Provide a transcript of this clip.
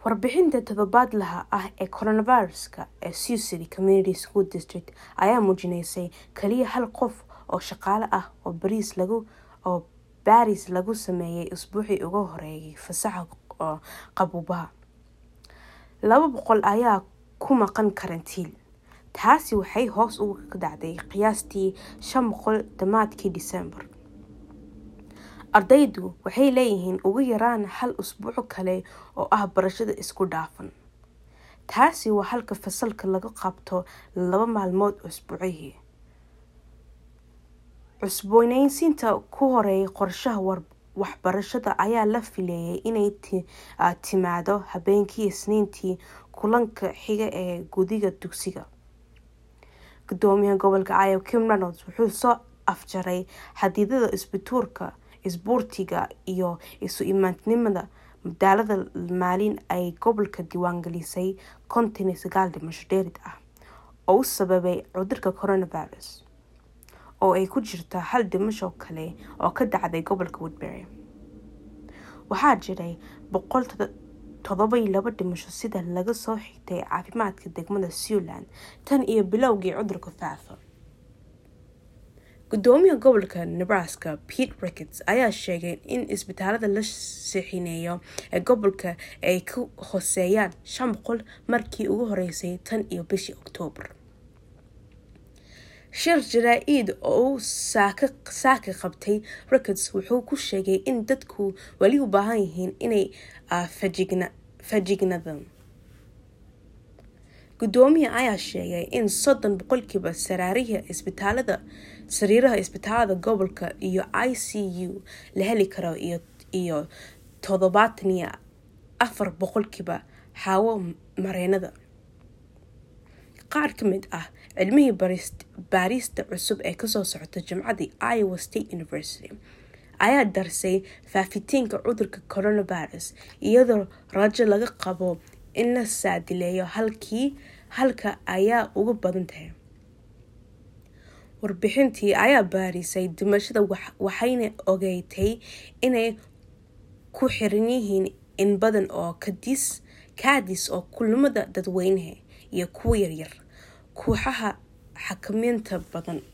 warbixinta toddobaadlaha ah ee coronaviruska ee sioux city community school district ayaa muujinaysay kaliya hal qof oo shaqaale ah oo bariis lagu oo baris lagu sameeyay usbuucii ugu horeeyay fasaxa qabuubaha laba boqol ayaa ku maqan karantiil taasi waxay hoos uga dhacday qiyaastii shan boqol dhammaadkii disembar ardaydu waxay leeyihiin ugu yaraan hal usbuuco kale oo ah barashada isku dhaafan taasi waa halka fasalka laga qabto laba maalmood usbuucihii cusbooneysiinta ku horeeya qorshaha waxbarashada ayaa la fileeyay inay timaado habeenkii isniintii kulanka xiga ee gudiga dugsiga gudoomiyaha gobolka iowa kim reynolds wuxuu soo afjaray xadidada isbituurka isbuurtiga iyo isu imaadnimada madaalada maalin ay gobolka diiwaangelisay konton iyo sagaal dhimasho dheerid ah oo u sababay cudurka coronavirus oo ay ku jirta hal dhimasho kale oo ka dhacday gobolka woodbury waxaa jiray boqol todobaiyo laba dhimasho sida laga soo xigtay caafimaadka degmada sealand tan iyo bilowgii cudurka faafa gudoomiyaha gobolka nebraska pete rickets ayaa sheegay in isbitaalada la sixineeyo ee gobolka ay ka hooseeyaan shan boqol markii ugu horeysay tan iyo bishii oktoobar shir jaraa-id oo uu saaka qabtay rickets wuxuu ku sheegay in dadku weli u baahan yihiin inay fajignadaan gudoomiya ayaa sheegay in soddon boqolkiiba saraariha isbitaalada sariiraha isbitaalada gobolka iyo i c u la heli karo iyo toddobaatan iyo afar boqolkiiba xaawo mareenada qaar ka mid ah cilmihii baarista cusub ee kasoo socota jimcadii iowa state university ayaa darsay faafitiinka cudurka coronavirus iyadoo rajo laga qabo in la saadileeyo halkii halka ayaa uga badan tahay warbixintii ayaa baarisay dimashada waxayna ogeeytay inay ku xiran yihiin in badan oo kadis kaadis oo kulamada dadweynaha iyo kuwa yaryar kooxaha xakameynta badan